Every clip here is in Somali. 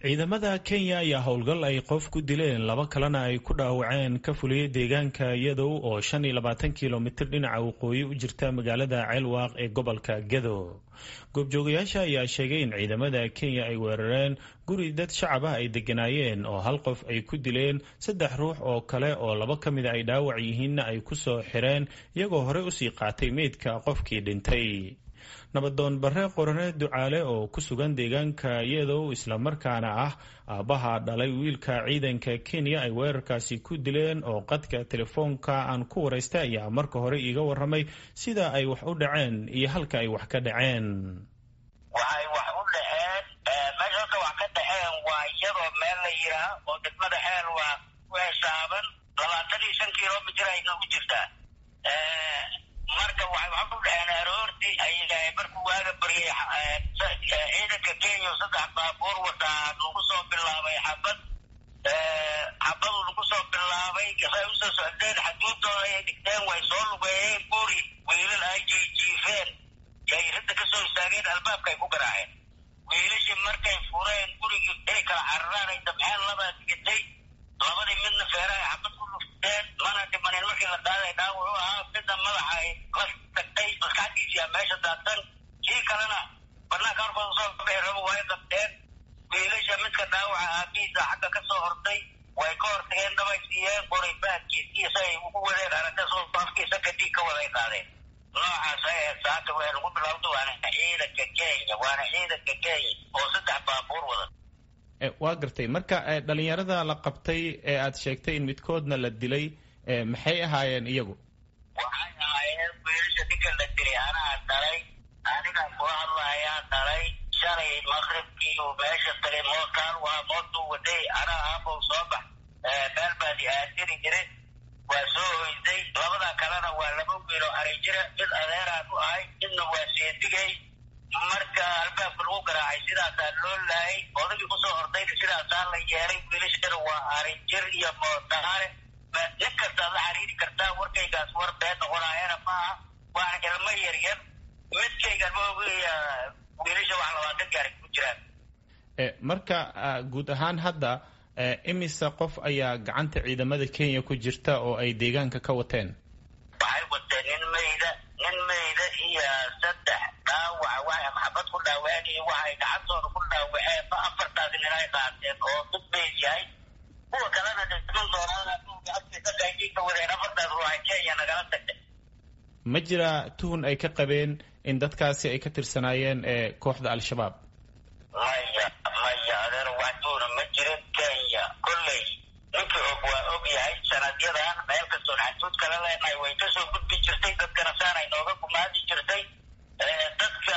ciidamada kenya ayaa howlgal ay qof ku dileen laba kalena ay ku dhaawaceen ka fuliyey deegaanka yadow oo shan iyo labaatan kilomitir dhinaca waqooyi u jirta magaalada ceelwaaq ee gobolka gedo goobjoogayaasha ayaa sheegay in ciidamada kenya ay weerareen guri dad shacab ah ay degganaayeen oo hal qof ay ku dileen saddex ruux oo kale oo laba ka mida ay dhaawac yihiinna ay ku soo xireen iyagoo horey usii qaatay meydka qofkii dhintay nabadoon bare qorane ducaale oo ku sugan deegaanka yadow islamarkaana ah aabbaha dhalay wiilka ciidanka kenya ay weerarkaasi ku dileen oo qadka telefoonka aan ku waraystay ayaa marka hore iiga waramay sida ay wax u dhaceen iyo halka ay wax ka dhaceen waxay wax u dhaceen meesha halka wax ka dhaceen waa iyadoo meel la yiraa oo degmada xeel waa ku hesaaban labaatan iyo shan kilomitir ay noogu jirtaa marka waxay wax u dhaceen aroortii ay markuu waaga baryay ciidanka kenya saddex baabuur wataa lagu soo bilaabay xabad xabadu lagu soo bilaabay say usoo socdeen xaduudooda ayay dhigteen way soo lugeeyeen guri wiilal ay jiijiifeen yay ridda kasoo istaageen albaabka ay ku garaaceen wiilashii markay fureen gurigii inay kala cararaan ay dabxeen labaa digatay labadii midna feerahay xabad ku lufteen mana dhimanin markii la qaaday dhaawac u ahaa midna madaxa ay la tagtay maskaxdiisiyaa meesha daadsan kii kalena banaanka horkooda usoo bixi rabo way qabteen wiilasha midka dhaawaca aabihiisa xagga ka soo hortay way ka hortageen dabay siiyeen qoray baadkiisiisa ay ugu wadeen aragta soo afkiisa kadib ka waday qaadeen noocaas ay ahayd saaka way lagu bilowda waana ciidanka kenya waana ciidanka kenya oo saddex baabuur wada waa gartay marka dhalinyarada la qabtay ee aad sheegtay in midkoodna la dilay maxay ahaayeen iyagu waxay ahaayeen wiilasha ninka la dilay anaa dhalay aniga kula hadlayaa dhalay shalay maqribkii uu meesha tagay mookaan waa mootuu waday anaa aabow soo bax meel baadi aadiri jiray waa soo hoyday labada kalena waa laba wiil oo aray jira mid adeeraan u ahay midna waa seedigay marka albaabka lagu garaacay sidaasaa loo laayay odagii kusoo hordayna sidaasaa la yeelay wiilashana waa arijir iyo mootaare nin kastaad la xariiri kartaa warkaygaas war been noqonaayana maaha waana ilmo yaryar midkaygan maogiya wiilasha wax labaatan gaari ku jiraan marka guud ahaan hadda imise qof ayaa gacanta ciidamada kenya ku jirta oo ay deegaanka ka wateen waxay wateen nin mayda nin mayda iyo saddex dhaawac waxay maxabad ku dhaawaceen iyo waxay gacantooda ku dhaawaceen ma afartaas nin ay qaateen oo mid mayd yahay kuwa kalena dhiman doonaan ka wadeen afartaas ruuxay kenya nagala tagtay ma jira tuhun ay ka qabeen in dadkaasi ay ka tirsanaayeen kooxda al-shabaab maya maya adeer wax tuhuna ma jirin kenya kolley ninkii og waa og yahay sanadyadan meel kastoon xaduud kala leenahay way kasoo gudbi jirtay dadkana saanay nooga gumaadi jirtay dadka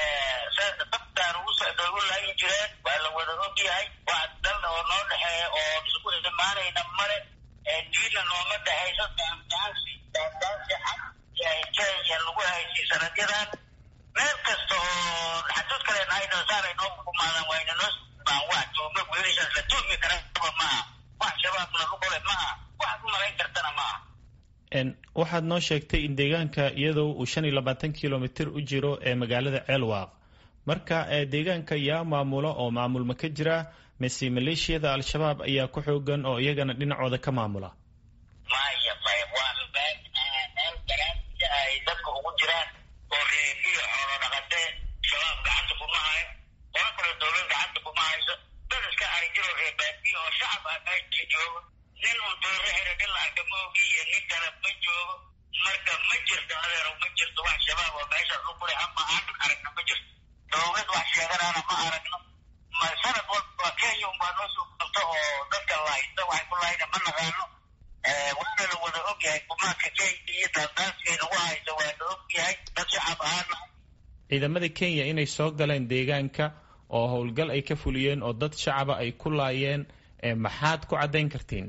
dabtaan ugu socday u laayin jireen waa la wada og yahay wax dal oo noo dhexeeya oo isku imaanayna male diina nooma dhexayso daandaansi daandaansi xag kenya lagu haysay sanadyadan meel kasta oo xaduud kale nahayna saanay nooga gumaadaan wayna noo baan wax tuuma wiilashaas la tuumi karaba maaha wax shabaabna lugule maaha waxaad u malayn kartana maaha waxaad noo sheegtay in deegaanka iyadoo uu shan iyo labaatan kilomitir u jiro ee magaalada ceelwaaq marka deegaanka yaa maamula oo maamulma ka jira mise maleeshiyada al-shabaab ayaa ku xoogan oo iyagana dhinacooda ka maamula maya maya waa meel meel garaansia ay dadka ugu jiraan oo reebiyo xoolo dhaqatee shabaab gacanta kuma hayo qolo kale dowlad gacanta kuma hayso dad iska arijiro reebaadiyo oo shacab ah meesha joogo nin un doore xira nin la arka ma ogi iyo nin kale ma joogo marka ma jirto adeero ma jirto wax shabaab oo meeshaas lugule ama aan aragno ma jirto dowlad wax sheeganaana ma aragno ma sanad walba kenya unbaa noo soo qabto oo dadka lahaysta waxay ku lahayna ma naqaano waana la wada og yahay gumaadka kenya iyo daandaansiga lagu hayso waa la og yahay dad shacab ahaana ciidamada kenya inay soo galeen deegaanka oo howlgal ay ka fuliyeen oo dad shacaba ay ku laayeen maxaad ku caddayn kartiin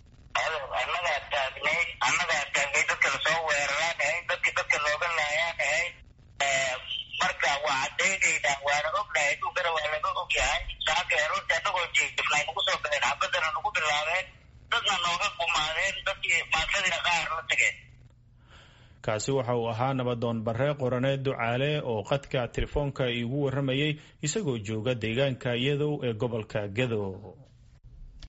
annagaa taagnayd annagaa taagnayd dadka lasoo weeraraan ahayd dadki dadka looga laayaan ahayd marka waa caddaynaynaa waana ognahay adduunkana waa laga og yahay saaka aroorti annagoo jiifnay nagu soo galeen xabadana nagu bilaabeen dadna nooga gumaadeen dadkii maatadiina qaar la tageen kaasi waxa uu ahaa nabadoon barre qoraneed ducaale oo qadka telefoonka iigu warramayay isagoo jooga deegaanka iyadow ee gobolka gedo